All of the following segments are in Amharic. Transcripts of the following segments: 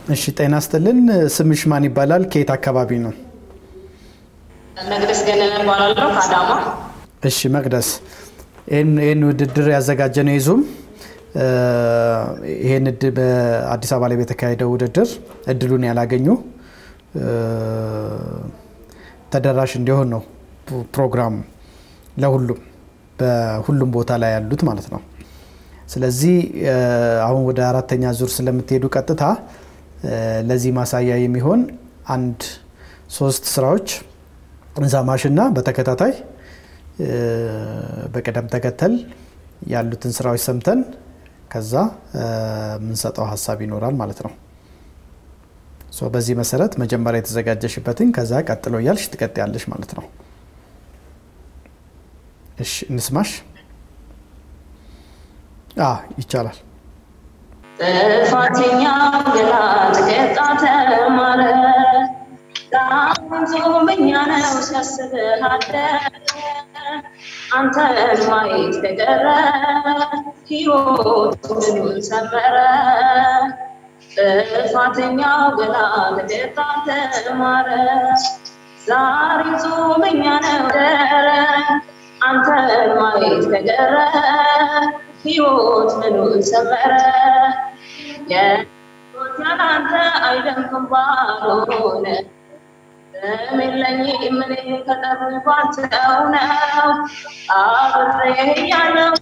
እሺ ጤና ይስጥልን። ስምሽ ማን ይባላል? ከየት አካባቢ ነው? መቅደስ ገነነ እባላለሁ ከአዳማ። እሺ መቅደስ፣ ይህን ውድድር ያዘጋጀ ነው የዙም ይህን በአዲስ አበባ ላይ በተካሄደው ውድድር እድሉን ያላገኙ ተደራሽ እንዲሆን ነው ፕሮግራሙ ለሁሉም በሁሉም ቦታ ላይ ያሉት ማለት ነው። ስለዚህ አሁን ወደ አራተኛ ዙር ስለምትሄዱ ቀጥታ ለዚህ ማሳያ የሚሆን አንድ ሶስት ስራዎች እንሰማሽና በተከታታይ በቅደም ተከተል ያሉትን ስራዎች ሰምተን ከዛ የምንሰጠው ሀሳብ ይኖራል ማለት ነው። በዚህ መሰረት መጀመሪያ የተዘጋጀሽበትን ከዛ ቀጥሎ እያልሽ ትቀጥያለሽ ማለት ነው። እሺ እንስማሽ። ይቻላል። ጥፋተኛ ገላ ተቀጣ ተማረ ዳንዞመኛ ነው ሲያስብህ አደረ አንተን ማየት ከቀረ ሕይወት ምኑን ሰመረ ጥፋተኛው ገላ ተቀጣ ተማረ ዛሬ ጾመኛ ነው ደረ አንተን ማየት ከቀረ ሕይወት ምኑን ሰመረ የሕይወት ያላንተ አይደምቅም ባልሆነ የለኝም እኔ ከጠሩኝ ባንተው ነው አብሬ ያለው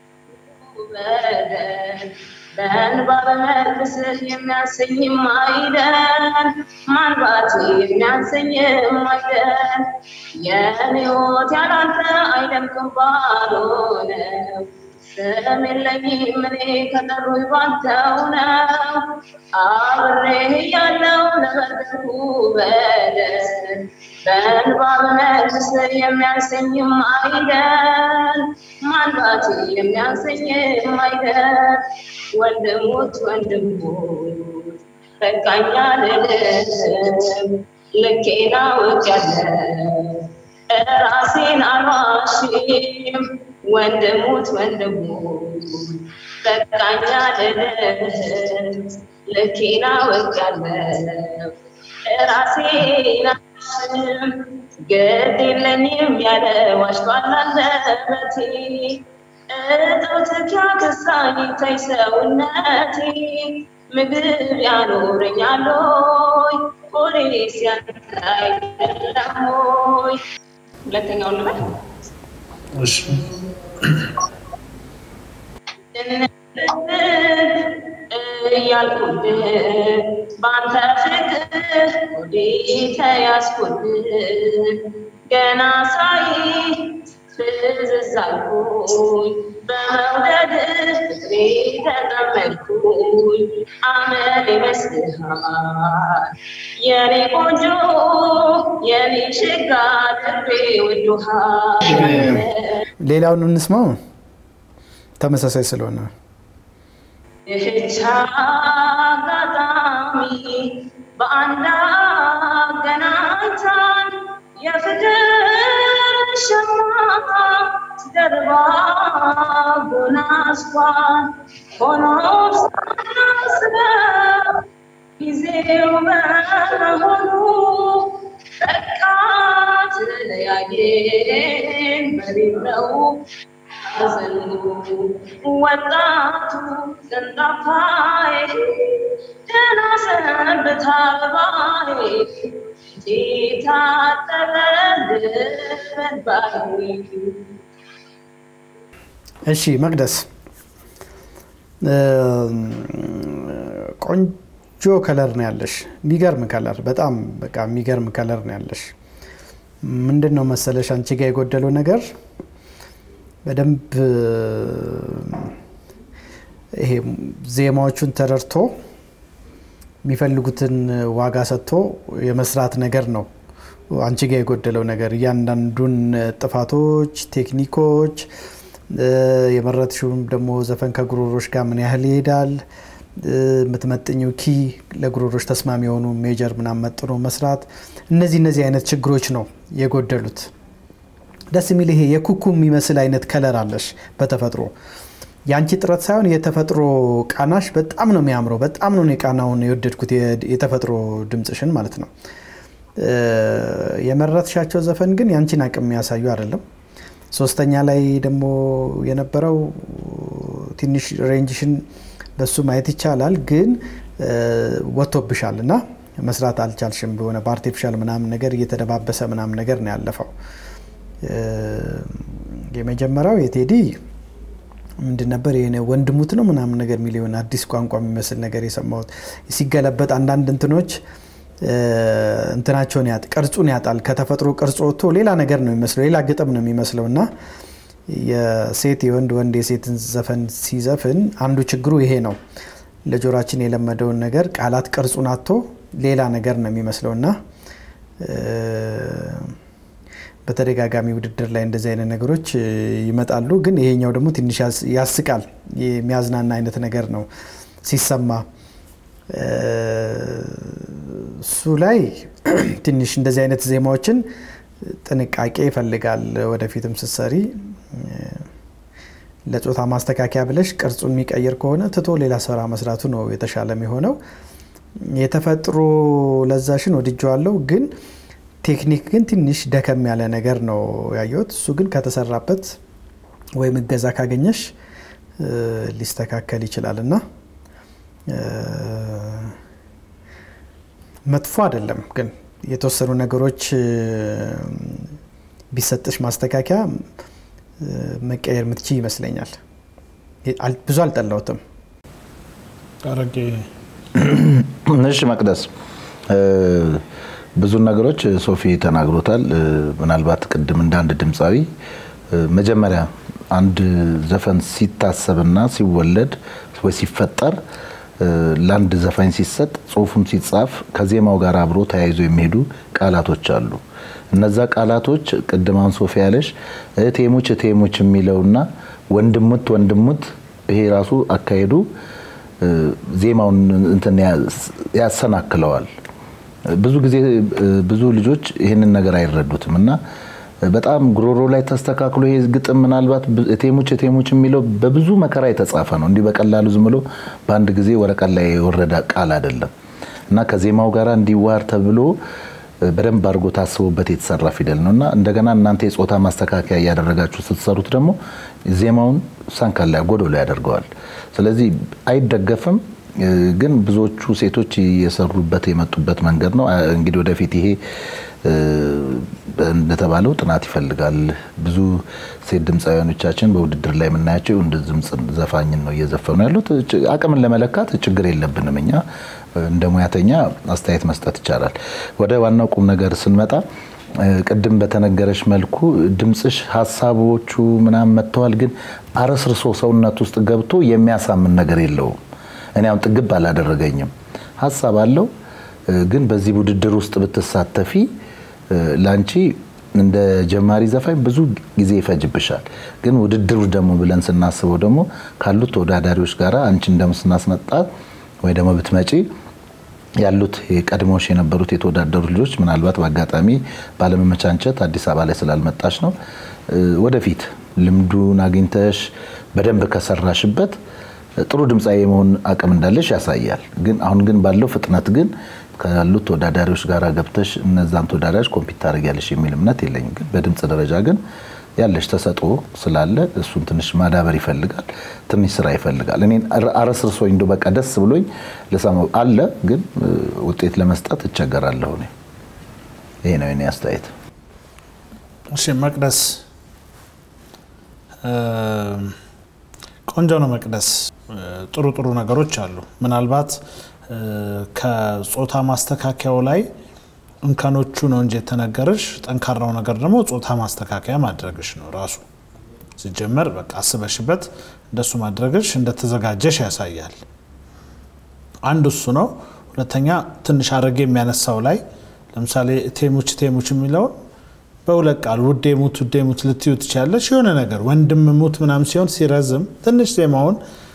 በደል በእንባ በመልብስህ የሚያሰኝም አይደል ማንባት የሚያሰኝም አይደል የኔ ሕይወት ያላንተ አይደምቅም ባልሆነው ስም የለኝም እኔ ከጠሩኝ ባንተው ነው አብሬ ያለው ለበደልኩ በደል በእንባ በመልስ የሚያሰኝም አይደል ማንባት የሚያሰኝም አይደል ወንድሞች ወንድሞች በቃኛ ልልም ልኬና ውቅያለው ራሴን አልዋሽም ወንድሙት ወንድሙ በቃኛ ልልም ልኬና ወቃለው ራሴን አልዋሽም ግድ የለኝም ያለ ዋሽቷል አንደበቴ እጦትህ ያከሳኝ ታይ ሰውነቴ ምግብ ያኖረኛል ሆይ ሆዴስ ያንተ አይደለም ሆይ ሁለተኛውን ልበል እሺ እያልኩልህ በአንተ ፍቅር ወዴ ተያዝኩልህ ገና ሳይ ፍዝዝ አልኩኝ በመውደድ ፍቅሬ ተጠመድኩኝ አመል ይመስልሃል የኔ ቆንጆ የኔ ሽጋ ልቤ ወዶሃል ሌላውን እንስማው ተመሳሳይ ስለሆነ ይህች አጋጣሚ በአንድ አገናኝታን የፍቅር ሸማ ደርባ ጎናጽፏን ሆኖም ሳናስበው ጊዜው በመሆኑ በቃ ተለያየን በሌለው ሐዘኑ ወጣቱ ገንዳፋዬ ደህና ሰንብት አበባዬ የታጠበልበት ባይ እሺ መቅደስ ቆንጆ ከለር ነው ያለሽ። የሚገርም ከለር፣ በጣም በቃ የሚገርም ከለር ነው ያለሽ። ምንድን ነው መሰለሽ አንቺ ጋር የጎደለው ነገር በደንብ ይሄ ዜማዎቹን ተረድቶ የሚፈልጉትን ዋጋ ሰጥቶ የመስራት ነገር ነው አንቺ ጋር የጎደለው ነገር። እያንዳንዱን ጥፋቶች፣ ቴክኒኮች የመረጥሽውም ደግሞ ዘፈን ከጉሮሮች ጋር ምን ያህል ይሄዳል፣ የምትመጥኝው ኪ ለጉሮሮች ተስማሚ የሆኑ ሜጀር ምናምን መጥኖ መስራት፣ እነዚህ እነዚህ አይነት ችግሮች ነው የጎደሉት። ደስ የሚል ይሄ የኩኩ የሚመስል አይነት ከለር አለሽ በተፈጥሮ የአንቺ ጥረት ሳይሆን የተፈጥሮ ቃናሽ በጣም ነው የሚያምረው። በጣም ነው እኔ ቃናውን የወደድኩት የተፈጥሮ ድምፅሽን ማለት ነው። የመረጥሻቸው ዘፈን ግን የአንቺን አቅም የሚያሳዩ አይደለም። ሶስተኛ ላይ ደግሞ የነበረው ትንሽ ሬንጅሽን በሱ ማየት ይቻላል፣ ግን ወጥቶብሻል እና መስራት አልቻልሽም። በሆነ በአርቲፊሻል ምናምን ነገር እየተደባበሰ ምናምን ነገር ነው ያለፈው። የመጀመሪያው የቴዲ ምንድን ነበር ይሄ ወንድሙት ነው ምናምን ነገር የሚል የሆነ አዲስ ቋንቋ የሚመስል ነገር የሰማሁት ሲገለበጥ አንዳንድ እንትኖች እንትናቸውን ያጥ ቅርጹን ያጣል። ከተፈጥሮ ቅርጽ ወጥቶ ሌላ ነገር ነው የሚመስለው፣ ሌላ ግጥም ነው የሚመስለው እና የሴት የወንድ ወንድ የሴትን ዘፈን ሲዘፍን አንዱ ችግሩ ይሄ ነው። ለጆሯችን የለመደውን ነገር ቃላት ቅርጹን አጥቶ ሌላ ነገር ነው የሚመስለው እና በተደጋጋሚ ውድድር ላይ እንደዚህ አይነት ነገሮች ይመጣሉ። ግን ይሄኛው ደግሞ ትንሽ ያስቃል። የሚያዝናና አይነት ነገር ነው ሲሰማ። እሱ ላይ ትንሽ እንደዚህ አይነት ዜማዎችን ጥንቃቄ ይፈልጋል። ወደፊትም ስትሰሪ ለጾታ ማስተካከያ ብለሽ ቅርጹን የሚቀይር ከሆነ ትቶ ሌላ ስራ መስራቱ ነው የተሻለ የሚሆነው። የተፈጥሮ ለዛሽን ወድጀዋለሁ ግን ቴክኒክ ግን ትንሽ ደከም ያለ ነገር ነው ያየሁት። እሱ ግን ከተሰራበት ወይም እገዛ ካገኘሽ ሊስተካከል ይችላል እና መጥፎ አይደለም። ግን የተወሰኑ ነገሮች ቢሰጥሽ ማስተካከያ መቀየር ምትችይ ይመስለኛል። ብዙ አልጠላሁትም። አረጌ እሺ መቅደስ ብዙ ነገሮች ሶፊ ተናግሮታል። ምናልባት ቅድም እንደ አንድ ድምፃዊ መጀመሪያ አንድ ዘፈን ሲታሰብና ሲወለድ ወይ ሲፈጠር ለአንድ ዘፋኝ ሲሰጥ ጽሁፉም ሲጻፍ ከዜማው ጋር አብሮ ተያይዞ የሚሄዱ ቃላቶች አሉ። እነዛ ቃላቶች ቅድም አሁን ሶፊ ያለሽ እቴሙች እቴሙች የሚለውና ወንድሙት ወንድሙት ይሄ ራሱ አካሄዱ ዜማውን እንትን ያሰናክለዋል። ብዙ ጊዜ ብዙ ልጆች ይህንን ነገር አይረዱትም እና በጣም ጉሮሮ ላይ ተስተካክሎ ይሄ ግጥም ምናልባት እቴሙች እቴሙች የሚለው በብዙ መከራ የተጻፈ ነው። እንዲህ በቀላሉ ዝም ብሎ በአንድ ጊዜ ወረቀት ላይ የወረደ ቃል አይደለም እና ከዜማው ጋር እንዲዋር ተብሎ በደንብ አድርጎ ታስቦበት የተሰራ ፊደል ነው እና እንደገና እናንተ የጾታ ማስተካከያ እያደረጋችሁ ስትሰሩት ደግሞ ዜማውን ሳንካላ ጎዶሎ ያደርገዋል። ስለዚህ አይደገፍም። ግን ብዙዎቹ ሴቶች እየሰሩበት የመጡበት መንገድ ነው። እንግዲህ ወደፊት ይሄ እንደተባለው ጥናት ይፈልጋል። ብዙ ሴት ድምፃውያኖቻችን በውድድር ላይ የምናያቸው እንደ ድምፅ ዘፋኝን ነው እየዘፈኑ ያሉት። አቅምን ለመለካት ችግር የለብንም እኛ እንደ ሙያተኛ አስተያየት መስጠት ይቻላል። ወደ ዋናው ቁም ነገር ስንመጣ ቅድም በተነገረች መልኩ ድምፅሽ ሀሳቦቹ ምናምን መጥተዋል፣ ግን አረስርሶ ሰውነት ውስጥ ገብቶ የሚያሳምን ነገር የለውም። እኔ አሁን ጥግብ አላደረገኝም። ሀሳብ አለው፣ ግን በዚህ ውድድር ውስጥ ብትሳተፊ ለአንቺ እንደ ጀማሪ ዘፋኝ ብዙ ጊዜ ይፈጅብሻል። ግን ውድድሩ ደግሞ ብለን ስናስበው ደግሞ ካሉት ተወዳዳሪዎች ጋር አንቺ እንደምስናስመጣት ወይ ደግሞ ብትመጪ ያሉት ቀድሞሽ የነበሩት የተወዳደሩ ልጆች ምናልባት በአጋጣሚ ባለመመቻንቸት አዲስ አበባ ላይ ስላልመጣች ነው። ወደፊት ልምዱን አግኝተሽ በደንብ ከሰራሽበት ጥሩ ድምፃዊ የመሆን አቅም እንዳለሽ ያሳያል። ግን አሁን ግን ባለው ፍጥነት ግን ካሉት ተወዳዳሪዎች ጋር ገብተሽ እነዛን ተወዳዳሪዎች ኮምፒት ታደርጊያለሽ የሚል እምነት የለኝም። ግን በድምፅ ደረጃ ግን ያለሽ ተሰጥኦ ስላለ እሱን ትንሽ ማዳበር ይፈልጋል፣ ትንሽ ስራ ይፈልጋል። እኔ አረስርሶኝ እንደው በቃ ደስ ብሎኝ ልሰማው አለ፣ ግን ውጤት ለመስጠት እቸገራለሁ። እኔ ይሄ ነው የኔ አስተያየት። እሺ መቅደስ ቆንጆ ነው። መቅደስ ጥሩ ጥሩ ነገሮች አሉ። ምናልባት ከጾታ ማስተካከያው ላይ እንከኖቹ ነው እንጂ የተነገረሽ ጠንካራው ነገር ደግሞ ጾታ ማስተካከያ ማድረግሽ ነው ራሱ ሲጀመር በቃ አስበሽበት እንደሱ ማድረግሽ እንደተዘጋጀሽ ያሳያል። አንዱ እሱ ነው። ሁለተኛ ትንሽ አድርጌ የሚያነሳው ላይ ለምሳሌ ቴሙች ቴሙች የሚለውን በሁለት ቃል ውዴ ሙት ውዴ ሙት ልትዩ ትችላለች። የሆነ ነገር ወንድም ሙት ምናምን ሲሆን ሲረዝም ትንሽ ዜማውን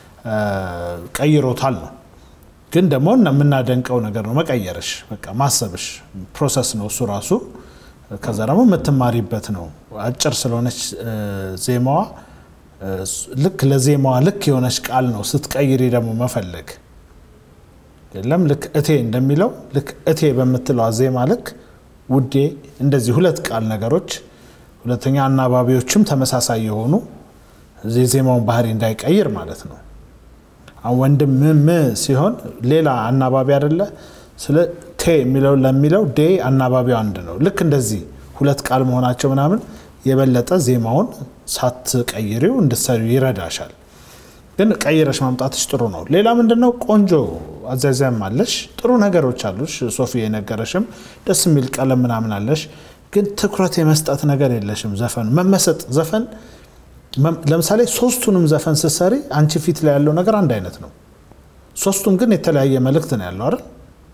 ቀይሮታል ነው ግን ደግሞ የምናደንቀው ነገር ነው መቀየርሽ፣ በቃ ማሰብሽ ፕሮሰስ ነው እሱ ራሱ። ከዛ ደግሞ የምትማሪበት ነው። አጭር ስለሆነች ዜማዋ ልክ ለዜማዋ ልክ የሆነች ቃል ነው ስትቀይሪ ደግሞ መፈለግ የለም ልክ እቴ እንደሚለው ልክ እቴ በምትለዋ ዜማ ልክ ውዴ እንደዚህ ሁለት ቃል ነገሮች ሁለተኛ አናባቢዎችም ተመሳሳይ የሆኑ የዜማውን ባህሪ እንዳይቀይር ማለት ነው። አሁን ወንድም ም ሲሆን ሌላ አናባቢ አይደለ? ስለ ቴ የሚለው ለሚለው ዴ አናባቢው አንድ ነው። ልክ እንደዚህ ሁለት ቃል መሆናቸው ምናምን የበለጠ ዜማውን ሳትቀይሪው እንድትሰሪው ይረዳሻል። ግን ቀይረሽ ማምጣትሽ ጥሩ ነው። ሌላ ምንድን ነው ቆንጆ አዛዛም አለሽ፣ ጥሩ ነገሮች አሉሽ። ሶፊ የነገረሽም ደስ የሚል ቀለም ምናምን አለሽ። ግን ትኩረት የመስጠት ነገር የለሽም። ዘፈኑ መመሰጥ ዘፈን ለምሳሌ ሶስቱንም ዘፈን ስትሰሪ አንቺ ፊት ላይ ያለው ነገር አንድ አይነት ነው። ሶስቱም ግን የተለያየ መልእክት ነው ያለው አይደል?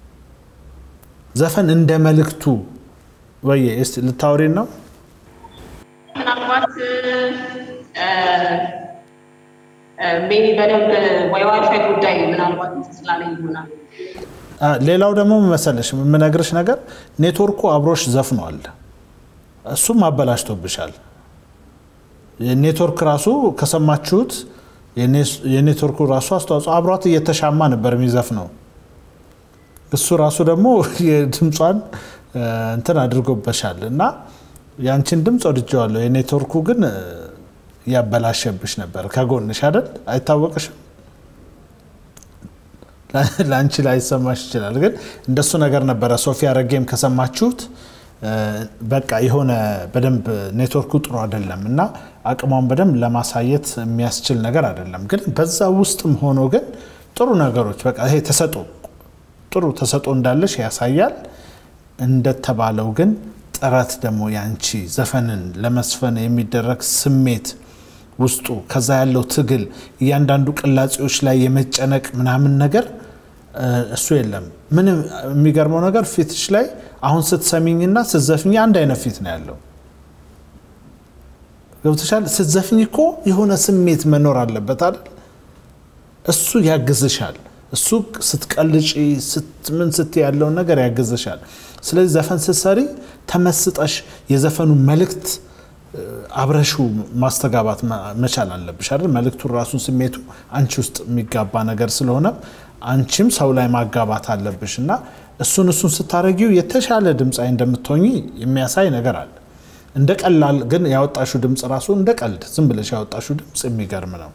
ዘፈን እንደ መልእክቱ ወይ እስቲ ልታወሪን ነው ምናልባት ሜቢ በደንብ ወይ ዋይፋይ ጉዳይ ምናልባት ስላለኝ ይሆናል። ሌላው ደግሞ መሰለሽ የምነግርሽ ነገር ኔትወርኩ አብሮሽ ዘፍኗል። እሱም አበላሽቶብሻል። የኔትወርክ ራሱ ከሰማችሁት የኔትወርኩ ራሱ አስተዋጽኦ አብሯት እየተሻማ ነበር የሚዘፍነው። እሱ ራሱ ደግሞ የድምጿን እንትን አድርጎበሻል እና ያንቺን ድምፅ ወድጀዋለሁ። የኔትወርኩ ግን ያበላሸብሽ ነበር። ከጎንሽ አይደል? አይታወቅሽም። ለአንቺ ላይሰማሽ ይችላል፣ ግን እንደሱ ነገር ነበረ። ሶፊያ ረጌም ከሰማችሁት በቃ የሆነ በደንብ ኔትወርኩ ጥሩ አይደለም እና አቅሟን በደንብ ለማሳየት የሚያስችል ነገር አይደለም። ግን በዛ ውስጥም ሆኖ ግን ጥሩ ነገሮች በቃ ይሄ ተሰጦ ጥሩ ተሰጦ እንዳለሽ ያሳያል። እንደተባለው ግን ጥረት ደግሞ ያንቺ ዘፈንን ለመስፈን የሚደረግ ስሜት ውስጡ ከዛ ያለው ትግል እያንዳንዱ ቅላጼዎች ላይ የመጨነቅ ምናምን ነገር እሱ የለም። ምንም የሚገርመው ነገር ፊትሽ ላይ አሁን ስትሰሚኝና ስትዘፍኝ አንድ አይነት ፊት ነው ያለው። ገብቶሻል? ስትዘፍኝ እኮ የሆነ ስሜት መኖር አለበት አይደል? እሱ ያግዝሻል። እሱ ስትቀልጪ ምን ስት ያለውን ነገር ያግዝሻል። ስለዚህ ዘፈን ስትሰሪ ተመስጠሽ የዘፈኑ መልእክት አብረሹ ማስተጋባት መቻል አለብሽ አይደል? መልእክቱን ራሱን ስሜቱ አንቺ ውስጥ የሚጋባ ነገር ስለሆነ አንቺም ሰው ላይ ማጋባት አለብሽ እና እሱን እሱን ስታደረጊው የተሻለ ድምፃዊ እንደምትሆኚ የሚያሳይ ነገር አለ። እንደ ቀላል ግን ያወጣሹ ድምፅ ራሱ እንደ ቀልድ ዝም ብለሽ ያወጣሹ ድምፅ የሚገርም ነው።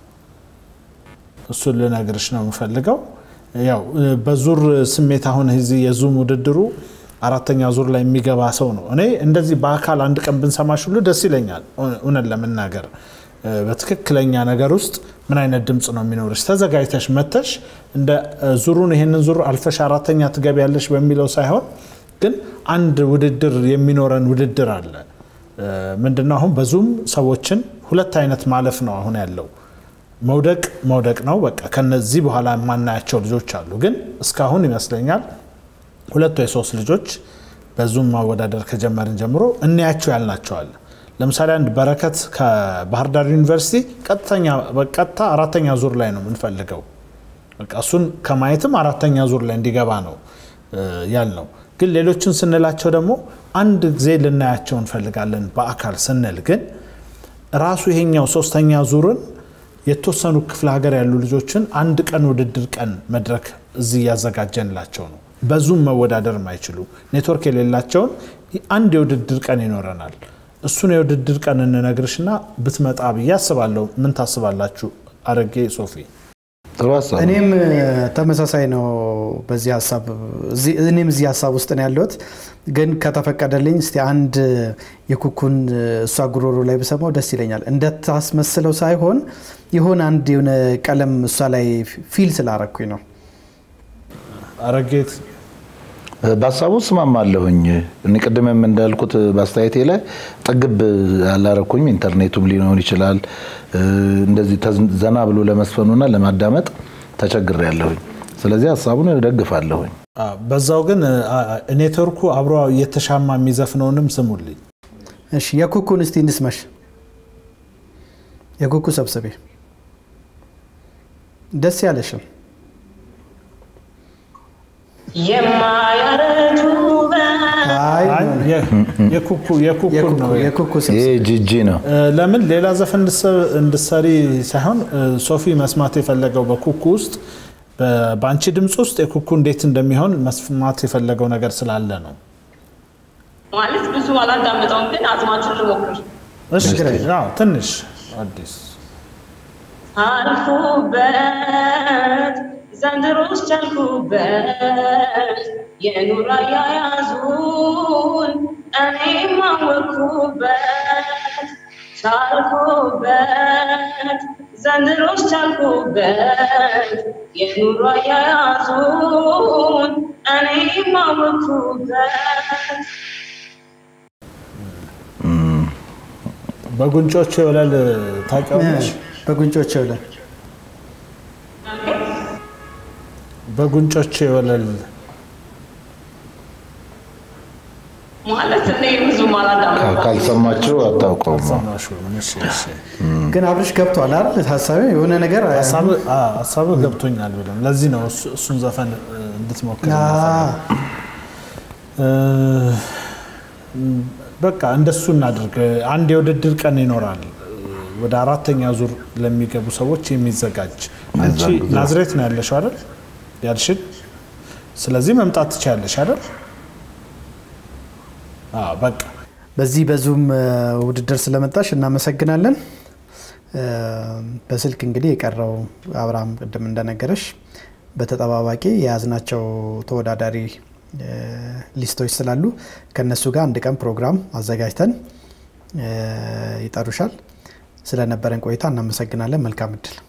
እሱን ልነግርሽ ነው የምፈልገው። ያው በዙር ስሜት አሁን እዚህ የዙም ውድድሩ አራተኛ ዙር ላይ የሚገባ ሰው ነው። እኔ እንደዚህ በአካል አንድ ቀን ብንሰማሽ ሁሉ ደስ ይለኛል። እውነት ለመናገር በትክክለኛ ነገር ውስጥ ምን አይነት ድምፅ ነው የሚኖርሽ ተዘጋጅተሽ መተሽ እንደ ዙሩን ይህንን ዙር አልፈሽ አራተኛ ትገቢያለሽ በሚለው ሳይሆን ግን አንድ ውድድር የሚኖረን ውድድር አለ። ምንድነው አሁን በዙም ሰዎችን ሁለት አይነት ማለፍ ነው አሁን ያለው መውደቅ መውደቅ ነው። በቃ ከነዚህ በኋላ የማናያቸው ልጆች አሉ። ግን እስካሁን ይመስለኛል ሁለት ወይ ሶስት ልጆች በዙም ማወዳደር ከጀመርን ጀምሮ እንያቸው ያልናቸዋል። ለምሳሌ አንድ በረከት ከባህር ዳር ዩኒቨርሲቲ ቀጥታ አራተኛ ዙር ላይ ነው የምንፈልገው። በቃ እሱን ከማየትም አራተኛ ዙር ላይ እንዲገባ ነው ያልነው። ግን ሌሎችን ስንላቸው ደግሞ አንድ ጊዜ ልናያቸው እንፈልጋለን በአካል ስንል ግን ራሱ ይሄኛው ሶስተኛ ዙርን የተወሰኑ ክፍለ ሀገር ያሉ ልጆችን አንድ ቀን ውድድር ቀን መድረክ እዚህ እያዘጋጀንላቸው ነው። በዙም መወዳደር የማይችሉ ኔትወርክ የሌላቸውን አንድ የውድድር ቀን ይኖረናል። እሱን የውድድር ቀን እንነግርሽና ብትመጣ ብዬ አስባለሁ። ምን ታስባላችሁ? አረጌ ሶፊ ጥሩ ሀሳብ ነው። እኔም ተመሳሳይ ነው በዚህ ሀሳብ እኔም እዚህ ሀሳብ ውስጥ ነው ያለሁት። ግን ከተፈቀደልኝ እስቲ አንድ የኩኩን እሷ ጉሮሮ ላይ ብሰማው ደስ ይለኛል። እንደታስመስለው ሳይሆን የሆነ አንድ የሆነ ቀለም እሷ ላይ ፊል ስላረኩኝ ነው። አረጌት በሀሳቡ እስማማለሁኝ። እኔ ቅድምም እንዳልኩት በአስተያየቴ ላይ ጠግብ አላረኩኝ። ኢንተርኔቱም ሊሆን ይችላል እንደዚህ ዘና ብሎ ለመስፈኑና ለማዳመጥ ተቸግሬ ያለሁኝ። ስለዚህ ሀሳቡን እደግፋለሁኝ። በዛው ግን ኔትወርኩ አብሮ እየተሻማ የሚዘፍነውንም ስሙልኝ። እሺ የኩኩን እስቲ እንስመሽ። የኩኩ ሰብስቤ ደስ ያለሽም የማያረጁ ውበት አይ አይ፣ የ- የኩኩ የኩኩን የኩኩ ነው የኩኩ ስም ይሄ ጂጂ ነው። እ፣ ለምን ሌላ ዘፈን እንድሰ- እንድሰሪ ሳይሆን እ፣ ሶፊ መስማት የፈለገው በኩኩ ውስጥ በ- በአንቺ ድምፅ ውስጥ የኩኩ እንዴት እንደሚሆን መስማት የፈለገው ነገር ስላለ ነው። ማለት ብዙ አላዳምጠውም፣ ግን አዝማቹን ልሞክር። እሺ፣ አዎ፣ ትንሽ አዲስ አልኩበት ዘንድሮስ ቻልኩበት የኑር አያያዙን እኔም አወቅኩበት ቻልኩበት ዘንድሮስ ቻልኩበት የኑር አያያዙን እኔም አወቅኩበት በጉንጮች የወለል ታውቂዋለሽ? በጉንጮች ይውላል በጉንጮች የወለል ማለት እኔ ብዙም አላዳምጠውም። ካልሰማቸው አታውቀውም። ሰማሽው? እሺ፣ እሺ። ግን አብርሽ ገብቷል አይደል ሀሳቤ የሆነ ነገር ሀሳብ አዎ፣ ሀሳብ ገብቶኛል ብለን ለዚህ ነው እሱ- እሱን ዘፈን እ፣ እንድትሞክር አ፣ እ፣ በቃ እንደሱ እናድርግ። አንድ የውድድር ቀን ይኖራል ወደ አራተኛ ዙር ለሚገቡ ሰዎች የሚዘጋጅ አንቺ በዛን ጊዜ- ናዝሬት ነው ያለሽው አይደል ያልሽን ስለዚህ መምጣት ትችያለሽ አይደል አዎ በቃ በዚህ በዙም እ፣ ውድድር ስለመጣሽ እናመሰግናለን። እ፣ በስልክ እንግዲህ የቀረው አብርሃም ቅድም እንደነገረሽ በተጠባባቂ የያዝናቸው ተወዳዳሪ እ፣ ሊስቶች ስላሉ ከነሱ ጋር አንድ ቀን ፕሮግራም አዘጋጅተን እ፣ ይጠሩሻል። ስለነበረን ቆይታ እናመሰግናለን። መልካም እድል